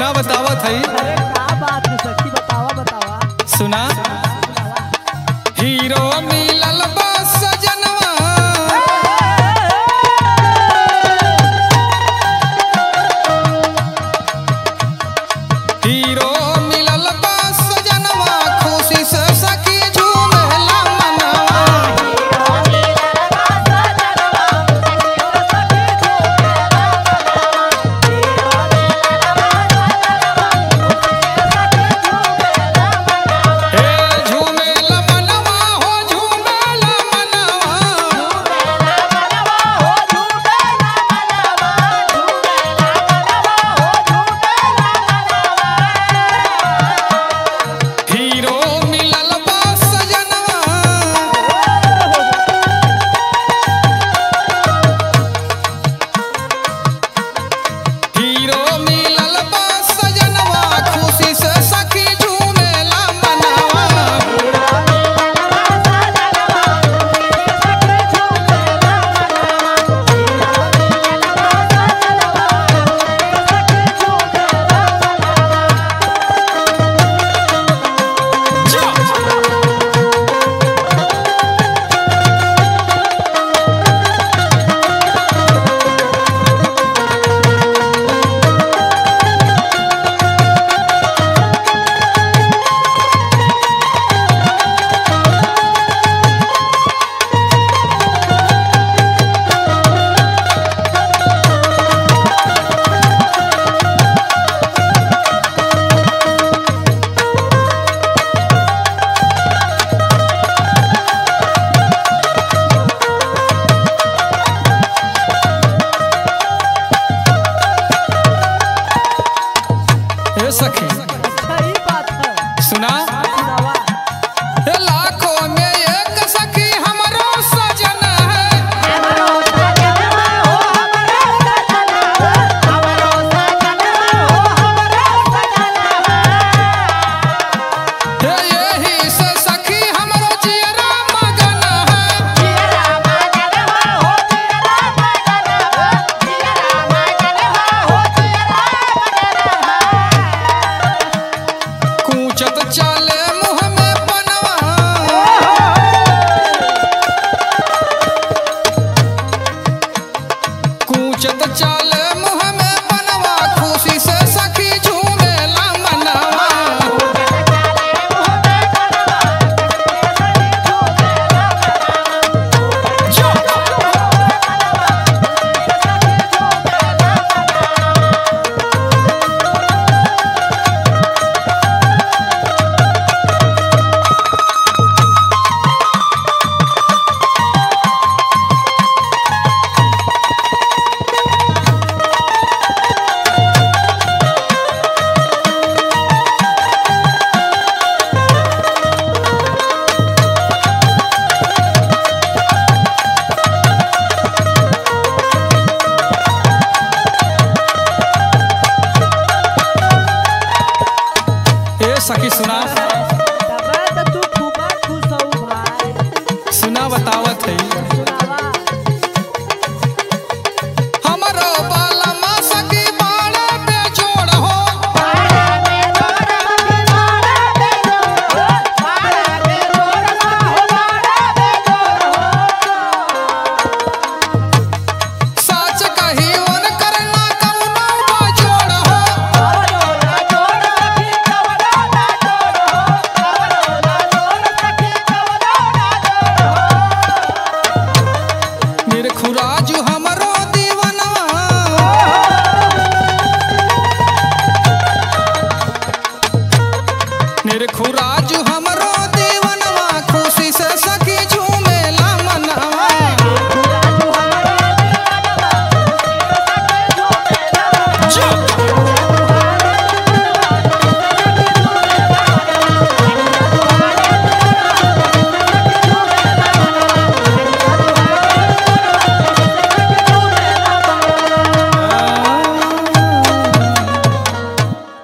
सुना बतावत है अरे का बात है सखी बतावा बतावा सुना हीरो मिलल बा सजनवा हीरो मिलल बा सजनवा खुशी से सखी झूमेला मनवा हे झूमेला मनवा हो झूमेला मनवा हीरो मिलल बा सजनवा हीरो मिलल बा सजनवा खुशी से सखी झूमेला मनवा हे सखी अच्छा ही बात है सुना सुनावा हे लाखों में एक सखी हमरो सजन है हे यही से सखी हमरो जियरा मगन है कूचत चाले मुँह में बनवा कूचत चाले मुँह में बनवा खुशी से सखी झूमेला मनवा ए सखी सुना तबे तो तू खूब खुश हो भाई सुना बतावत है सुनावा हमरो बालमा सखी बाड़ा पे जोड़ हो सच कही उन करना कौनो जोड़ हो मेरे खुराजू हमरो दीवनवा मेरे खुराजू